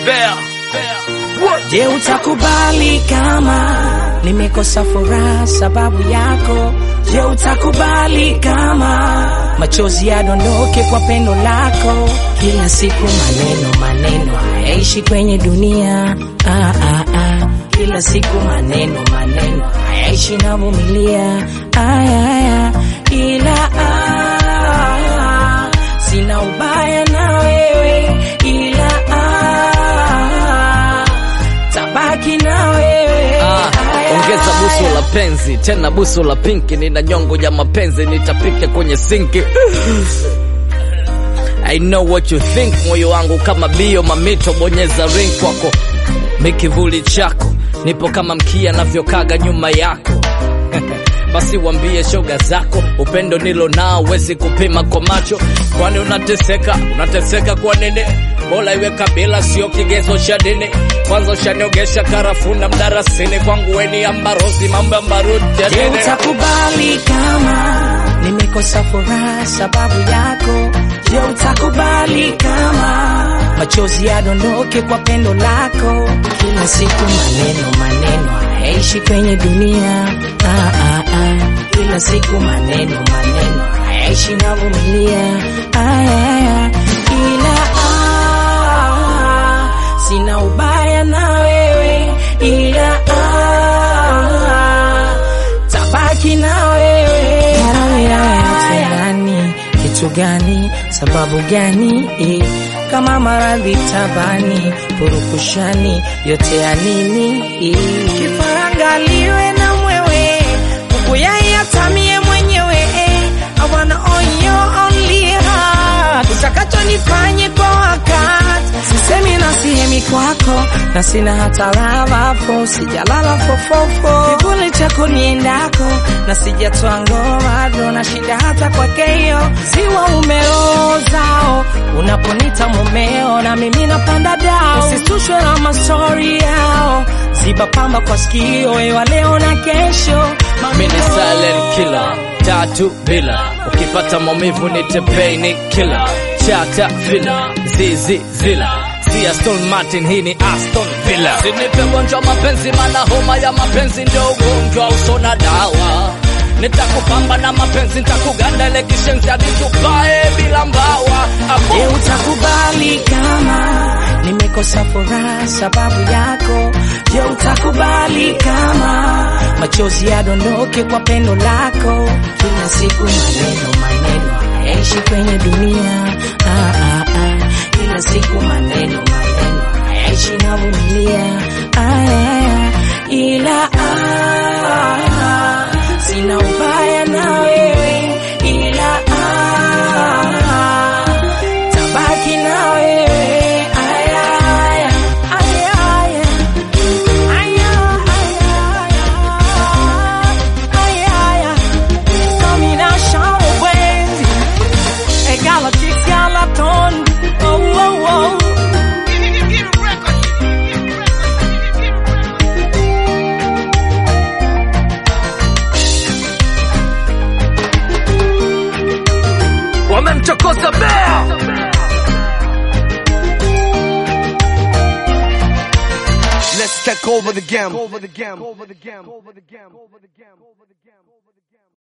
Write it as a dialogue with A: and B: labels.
A: Bear.
B: Je, utakubali kama nimekosa furaha sababu yako? Je, utakubali kama machozi yadondoke kwa pendo lako? Kila siku maneno maneno hayaishi kwenye dunia ah, ah, ah. Kila siku maneno maneno hayaishi na vumilia aya, aya. Ila ah, sina ubaya na wewe ila ah, tabaki na wewe
A: Ah,
B: Aya,
A: ongeza busu
B: aya.
A: la penzi tena busu la pinki, nina nyongo ya mapenzi nitapika kwenye sinki. I know what you think, moyo wangu kama bio mamito, bonyeza ring kwako, mikivuli chako, nipo kama mkia navyokaga nyuma yako basi wambie shoga zako, upendo nilo nao wezi kupima kwa macho. Kwani unateseka unateseka kwa nini? Bora iwe kabila, sio kigezo cha dini. Kwanza ushaniogesha karafuna mdarasini, kwangu weni ambarosi, mambo ya mbaruti ya
B: Je,
A: dini.
B: utakubali kama nimekosa furaha sababu yako? Je, utakubali kama machozi yadondoke kwa pendo lako? Kila siku maneno maneno hayaishi kwenye dunia ah, ah, ah. Kila siku maneno maneno hayaishi na vumilia aya, aya. Ila ah, sina ubaya na wewe ila ah, tabaki na wewe yote gani kitu gani sababu gani eh, kama maradhi tabani purukushani yote ya nini eh. kifarangaliwe na mwewe kukuyayatamie mwenyewe eh. I wanna own your only heart utakacho nifanye kwa wakati sisemi na sihemi kwako na sina hata lavafo sijalala fofofo kivuli chako niendako na sijatoa ngoma do na shida hata kwakeyo ziwa umeozao unaponita mumeo na mimi napanda dao usisushwe na mastori yao ziba pamba kwa sikio ewa leo na kesho
A: Mimi ni silent killer, tatu bila. Ukipata maumivu nite pain killer, chata villa, zizi zila. Si Aston Martin, hii ni Aston Villa. Sinipe gonjwa mapenzi, mana homa ya mapenzi ndio ugonjwa usona dawa. Nitakupamba na mapenzi, nitakuganda ile kishenzi hadi tupae bila mbawa. Apo.
B: Je, utakubali kama nimekosa furaha sababu yako? Je, utakubali kama machozi yadondoke kwa pendo lako? Kila siku maneno maneno hayaishi kwenye dunia ah, ah, ah. Kila siku maneno maneno hayaishi na vumilia aya, aya. Ila ah, sina ubaya na wewe ila ah, tabaki na wewe aya, aya, aya, aya. Aya, aya, aya, aya. Domination wenzi. E Galactic Galaton. Oh, oh, oh.
A: Wamemchokoza Bear.
C: Let's take over the game. Over the game. Over the game. Over the game. Over the game. Over the game.